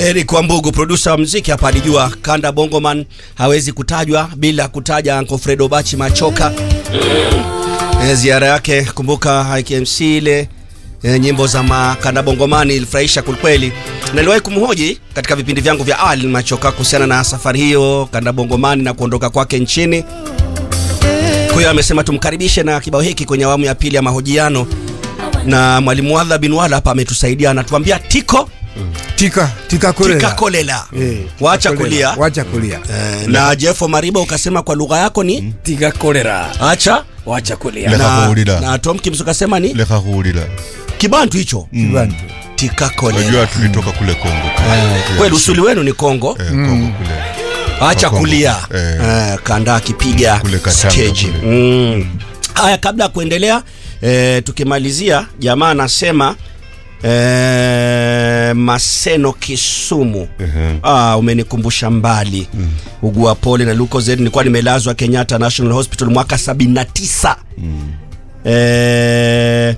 Eric Wambugu, produsa wa mziki hapa, alijua kanda Bongoman hawezi kutajwa bila kutaja Uncle Fredo Bachi Machoka. E, ziara yake kumbuka IKMC ile e, nyimbo za makanda Bongomani ilifurahisha kwelikweli. Niliwahi kumhoji katika vipindi vyangu vya awali Machoka kuhusiana na safari hiyo kanda Bongomani na kuondoka kwake nchini. Kwa hiyo amesema tumkaribishe na kibao hiki kwenye awamu ya pili ya mahojiano, na mwalimu Wadha bin Wala hapa ametusaidia, anatuambia tiko Tika, tika kolela. tika kolela, Eh, wacha kolela. kulia. Wacha kulia. Eh, na Jeffo Mariba ukasema kwa lugha yako ni tiga kolera acha wacha kulia Le- na, Lekakuulila. na Tom Kims ukasema ni leka kuulila kibantu hicho Kibantu. tika unajua kolela. tulitoka kule Kongo Kweli usuli wenu ni Kongo, eh, Kongo kule acha Kongo. kulia Eh. eh, kanda akipiga Kule Katanga stage kule. mm. Haya, kabla ya kuendelea eh, tukimalizia, jamaa anasema eh, Maseno Kisumu Ehe. Ah, umenikumbusha mbali mm. ugua pole na Lucozade. Nilikuwa nimelazwa Kenyatta National Hospital mwaka 79 mm. eh,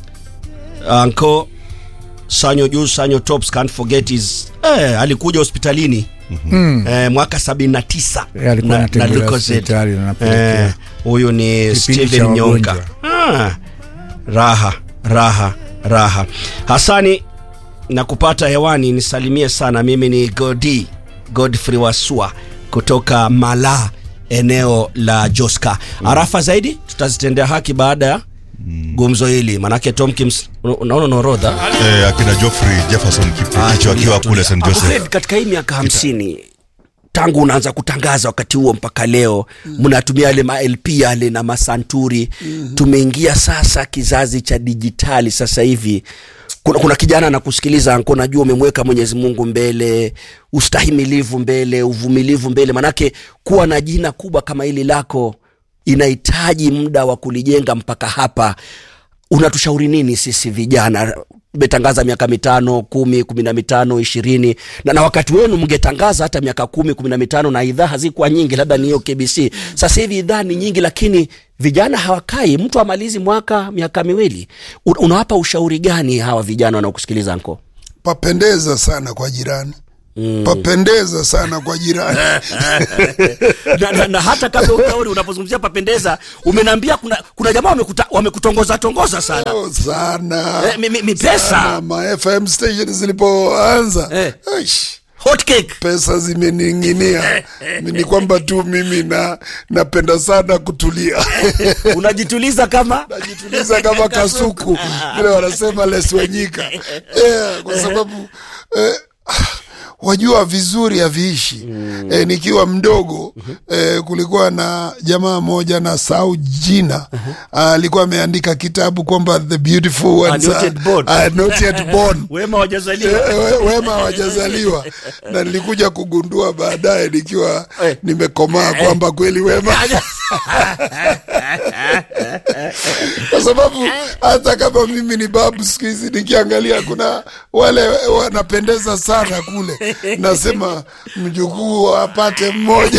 anko Sanyo juu Sanyo Tops can't forget his eh, alikuja hospitalini Mm. eh, mwaka 79 Eh, alikuwa anatembelea Lucozade. hospitali na anapelekea. Eh, huyu ni Kipindi Steven cha Nyonga wagonjwa. ah, raha raha raha Hasani na kupata hewani nisalimie sana mimi ni Godi Godfrey Wasua kutoka Mala eneo la Joska arafa zaidi tutazitendea haki baada ya gumzo hili manake Tomkins unaona unaorodha eh, akina Geoffrey Jefferson Kipicho Ah, tulia, akiwa tulia. kule St Uncle Fred, Joseph katika hii miaka hamsini tangu unaanza kutangaza wakati huo mpaka leo mnatumia yale ma LP yale na masanturi tumeingia sasa kizazi cha dijitali sasa hivi kuna, kuna kijana anakusikiliza anko najua umemweka mwenyezi mungu mbele ustahimilivu mbele uvumilivu mbele manake kuwa na jina kubwa kama hili lako inahitaji muda wa kulijenga mpaka hapa unatushauri nini sisi vijana metangaza miaka mitano kumi kumi na mitano ishirini na, na wakati wenu mngetangaza hata miaka kumi kumi na mitano na idhaa hazikuwa nyingi labda ni hiyo kbc sasa hivi idhaa ni nyingi lakini vijana hawakai mtu amalizi mwaka miaka miwili Un- unawapa ushauri gani hawa vijana wanaokusikiliza anko papendeza sana kwa jirani mm. papendeza sana kwa jirani na, na, na hata kabla ushauri unapozungumzia papendeza umenaambia kuna, kuna jamaa wamekuta- wamekutongoza tongoza sana Oh, sana Eh, mi- mi- mi pesa. Sana. ma fm station zilipoanza Eh. Aish, hot cake pesa zimening'inia ni kwamba tu mimi na napenda sana kutulia unajituliza kama najituliza kama kasuku vile wanasema leswenyika yeah, kwa sababu eh, wajua vizuri haviishi mm. eh, nikiwa mdogo eh, kulikuwa na jamaa moja na sau jina Ah, alikuwa ameandika kitabu kwamba the beautiful ones not are- yet born. are not yet born wema wajazaliwa Eh, we- wema hawajazaliwa na nilikuja kugundua baadaye nikiwa Eh. nimekomaa kwamba kweli wema kwa sababu hata kama mimi ni babu siku hizi nikiangalia kuna wale wanapendeza sana kule nasema mjukuu apate mmoja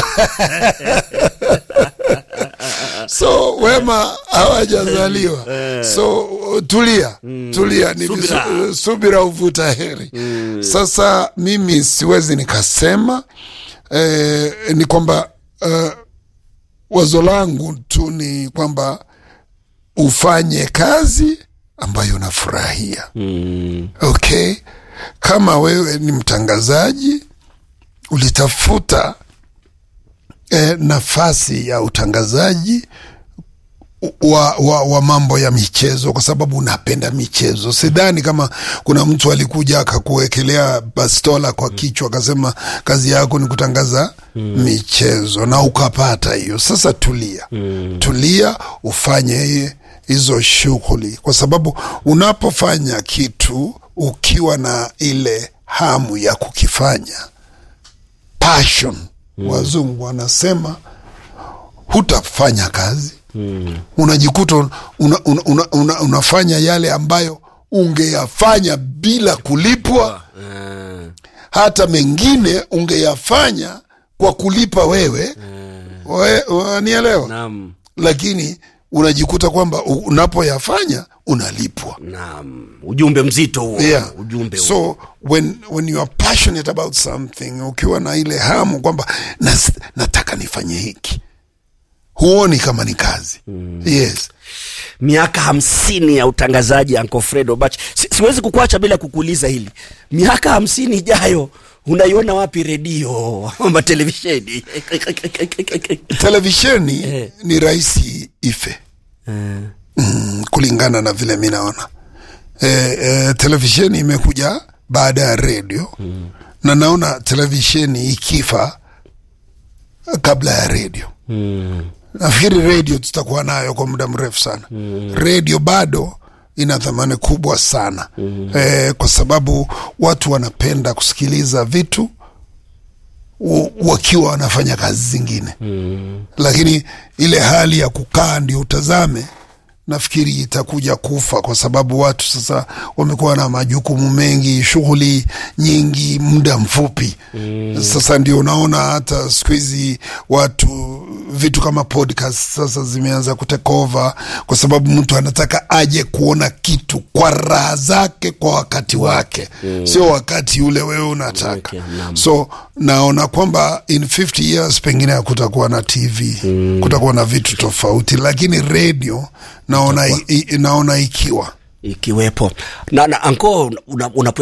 so wema hawajazaliwa so tulia tulia ni Subira. vizu- subira uvuta heri sasa mimi siwezi nikasema eh, ni kwamba eh, wazo langu tu ni kwamba ufanye kazi ambayo unafurahia mm. okay kama wewe ni mtangazaji ulitafuta eh, nafasi ya utangazaji wa, wa, wa mambo ya michezo kwa sababu unapenda michezo. Sidhani kama kuna mtu alikuja akakuwekelea bastola kwa kichwa akasema kazi yako ni kutangaza michezo na ukapata hiyo. Sasa tulia, tulia ufanye hizo shughuli, kwa sababu unapofanya kitu ukiwa na ile hamu ya kukifanya passion, wazungu wanasema hutafanya kazi mm. unajikuta una, una, una, una, unafanya yale ambayo ungeyafanya bila kulipwa hata mengine ungeyafanya kwa kulipa wewe we, wanielewa Naam. lakini unajikuta kwamba u- unapoyafanya unalipwa naam ujumbe mzito huo yeah. ujumbe huo. so when, when you are passionate about something ukiwa na ile hamu kwamba nas, nataka nifanye hiki huoni kama ni kazi mm. yes miaka hamsini ya utangazaji Uncle Fred Obach. Si, siwezi kukuacha bila kukuuliza hili, miaka hamsini ijayo unaiona wapi redio ama televisheni? televisheni Eh. ni rahisi ife mm, kulingana na vile mi naona e, e, televisheni imekuja baada ya redio mm. na naona televisheni ikifa kabla ya redio mm. nafikiri redio tutakuwa nayo kwa muda mrefu sana mm. redio bado ina thamani kubwa sana mm. e, kwa sababu watu wanapenda kusikiliza vitu u- wakiwa wanafanya kazi zingine mm. lakini ile hali ya kukaa ndio utazame nafikiri itakuja kufa kwa sababu watu sasa wamekuwa na majukumu mengi shughuli nyingi muda mfupi mm. sasa ndio unaona hata siku hizi watu vitu kama podcast sasa zimeanza kutekova kwa sababu mtu anataka aje kuona kitu kwa raha zake kwa wakati wake mm. sio wakati ule wewe unataka Okay, naam. so naona kwamba in 50 years pengine hakutakuwa na tv mm. kutakuwa na vitu tofauti lakini redio naona, i, i, naona ikiwa ikiwepo na, na anko unapoyazungumza una